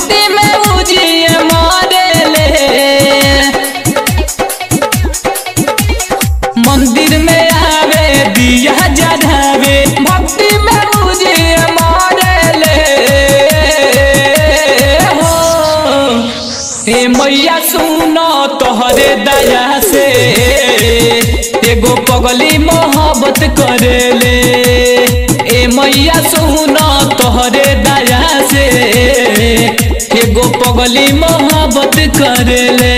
भक्ति में उजिए मरेले मंदिर में आवे दिया जढ़ावे भक्ति में उजिए मरेले हो ए मैया सुनो तोहरे दया से एगो पगली मोहब्बत करेले ए मैया सुनो तोहरे दया से एगो पगली मोहब्बत करेले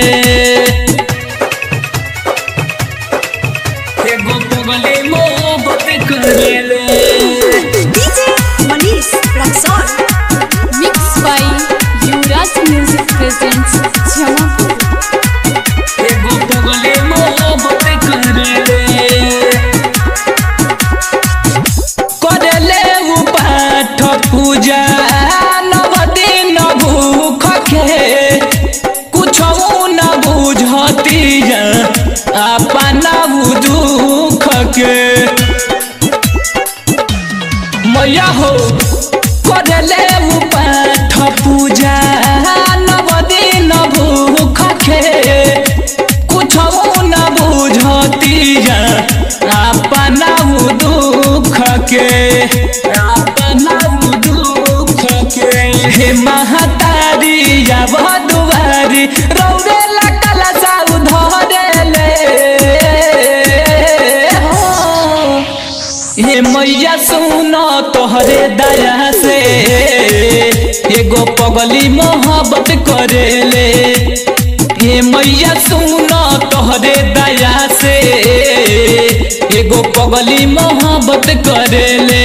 एगो पगली मोहब्बत करेले DJ Manish Raxon. Mixed by Yuvraj Music presents Jamapur. एगो पगली मोहब्बत करेले करेले उ पाठ पूजा नव दिन भूख के कुछ न बुझतिया अपना उ दुख के मैया हो करेले उ पाठ पूजा नव दिन भूख के कुछ न बुझतिया अपना उ दुख के अपना उ दुख के हे महतारी या दुआरी रौरे लकला साउ धरेले हो हे मैया सुनो तोहरे दया से एगो पगली मोहब्बत करेले हे मैया सुनो तोहरे दया से एगो पगली मोहब्बत करेले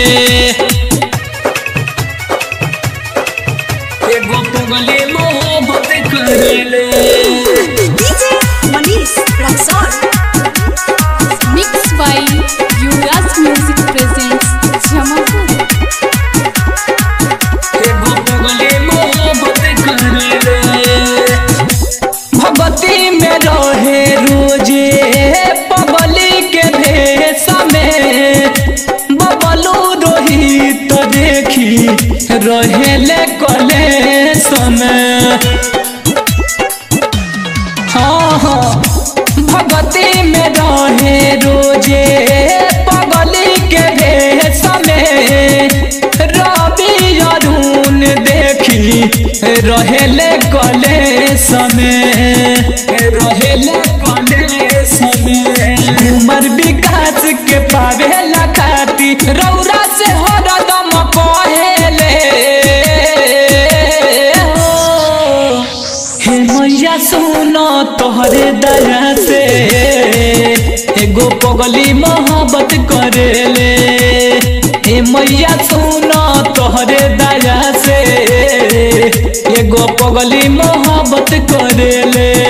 एगो पगली मोहब्बत करेले DJ Manish Raxon. Mixed by Yuvraj Music presents Jamapur. एगो पगली मोहब्बत करेले भगती में रहे रोजे पगली के भेष में बबलू रोहित देखी रहेले कले समय हाँ हाँ भगती में रहे रोजे पगली के भेष में रवि अरुण देखी रहेले कले समय रहेले कले समय उमर विकास के पावे लखाती रौरा से हरदम कहेले हो हे मैया सुनो तोहरे दया से एगो पगली मोहब्बत करेले हे मैया सुनो तोहरे दया से एगो पगली मोहब्बत करेले